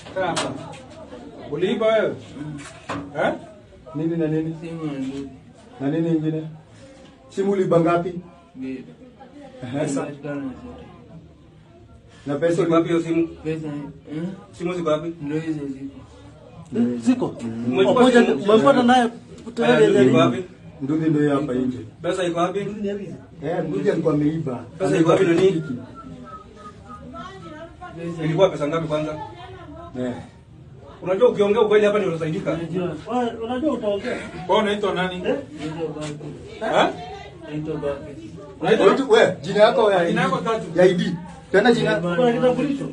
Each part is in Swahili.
Kaa hapa. Uliiba wewe? Eh? Nini na nini? Simu na ndugu. Na nini ingine? Simu uliiba ngapi? Mbili. Pesa. Patikana zote. Na pesa Iko wapi hiyo simu? Pesa eh? Simu ziko wapi? Ndio hizo ziko. Ziko. Umechukua Pamoja simu? umefuata naye Haya, tayari ndugu iko wapi? Nduthi ndio hapa nje. Pesa iko wapi? Eh, nduthi alikuwa ameiba. Pesa iko wapi nani? Pesa. Ilikuwa pesa ngapi kwanza? Eh. Unajua ukiongea ukweli hapa ndio utasaidika. Unajua? Wewe unajua utaongea. Wewe unaitwa nani? Naitwa Baki. Eh? Naitwa Baki. Unaitwa Wewe, we, jina yako ya Jina yako ID. tatu. Ya ID. Tena jina Kuna kitambulisho.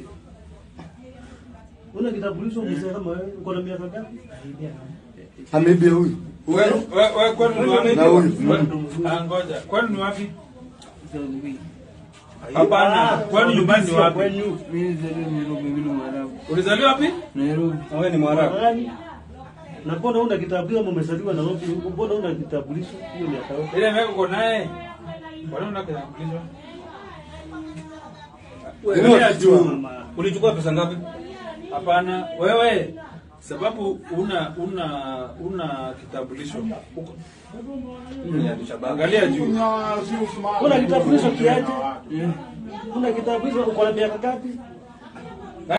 Una kitambulisho mzee kama wewe uko na miaka ngapi? ameibia huyu. Wewe wewe wewe kwani ni wapi? Na huyu. Ah, ngoja. Kwani ni wapi? Saudi. Hapana. Kwani nyumbani ni wapi? Mimi nilizaliwa Nairobi, mimi ni Mwarabu. Ulizaliwa wapi? Nairobi. Na wewe ni Mwarabu. Gani? Na mbona una kitambulisho kama umezaliwa Nairobi? Mbona una kitambulisho? Hiyo miaka yote. Ile meko uko naye. Kwa nini unakitambulisho? Wewe Wewe unajua. Mama. Ulichukua pesa ngapi? Hapana, wewe sababu una una una kitambulisho. Uko- Angalia juu. Una kitambulisho kiaje? Una kitambulisho uko na miaka ngapi?